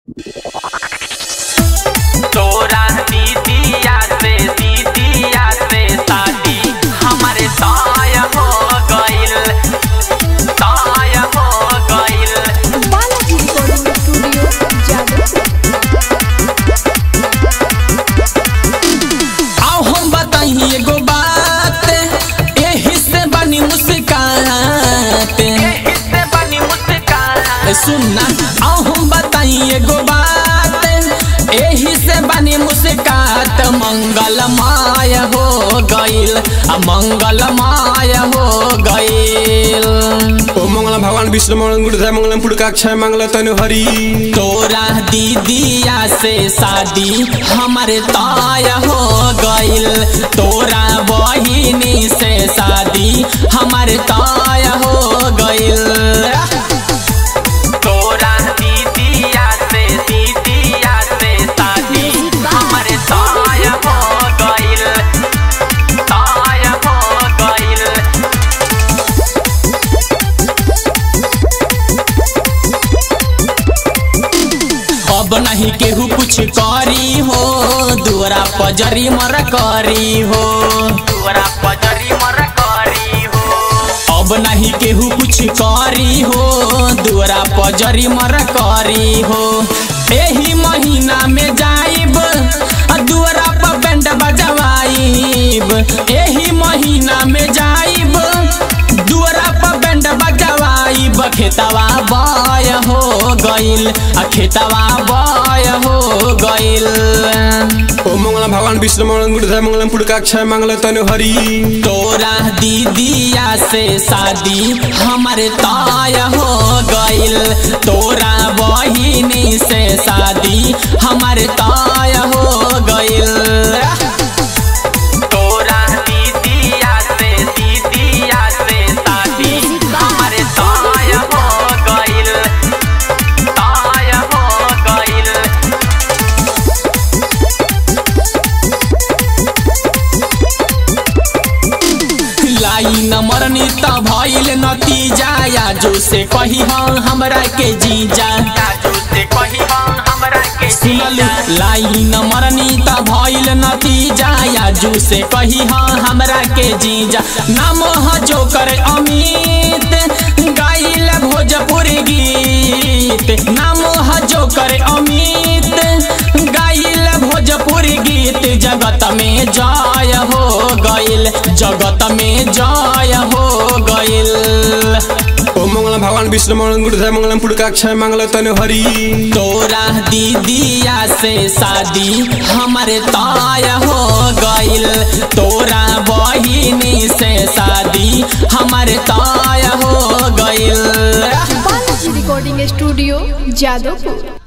तोरा दीदिया से दीदिया से शादी हमारे ताय हो गइल ताय हो गइल बालाजी रिकॉर्डिंग स्टूडियो जादवपुर आओ हम बताइए एगो बात एही से बनी मुस्कात इससे बनी मुस्कान सुनना आओ हम बताइए एगो बात एही से बनी मुस्कात मंगलमय हो गइल आ मंगलमय हो गइल ओ मंगल भगवान विष्णु मंगल गुरुदेव मंगलम पुड़काक्षय मंगल तनु हरि तोरा दीदिया से शादी हमारे ताय हो गइल तोरा बहिनी से शादी हमारे ताय हो गइल तोरा दीदिया से दीदिया से शादी हमारे ताय हो गइल ताय हो गइल अब नहीं केहू कुछ करी हो दुआरा पजरी मर करी हो तोरा पजरी मर करी हो अब नहीं केहू कुछ करी हो दुआरा पजरी मर करी हो एही महीना में जाइब आ दुआरा पर बैंड बजवाइब एही महीना में जाइब दुआरा पर बैंड बजवाइब खेतवा बय हो गइल आ खेतवा बय हो गइल ओ मंगल भगवान विष्णु मंगल गुरुदेव मंगलम पुड़काक्षय मंगल तनु हरि तोरा दीदिया से शादी हमारे ताय हो गइल तोरा बहिनी से शादी हमारे ताय हो गइल तोरा दीदिया से दीदिया से शादी हमारे ताय हो गइल ताय हो गइल लाई न मरनी त भइल नतीजा या जो से कही हाँ हमरा के जीजा जादू से कही हम हमरा के सुनल जीजा लाई न मरनी त भइल नतीजा या जू से कही हाँ हमरा के जीजा नाम ह जो कर अमित गाइल भोजपुरी गीत नाम ह जो कर अमित गाइल भोजपुरी गीत जगत में जय हो गइल जगत में जय हो गइल ओ मंगल भगवान विष्णु मंगल गुरुदेव मंगलम पुड़काक्षय मंगल तनु हरि तोरा दीदिया से शादी हमारे ताय हो गइल तोरा बहिनी से शादी हमारे ताय हो गइल बालाजी रिकॉर्डिंग स्टूडियो जादवपुर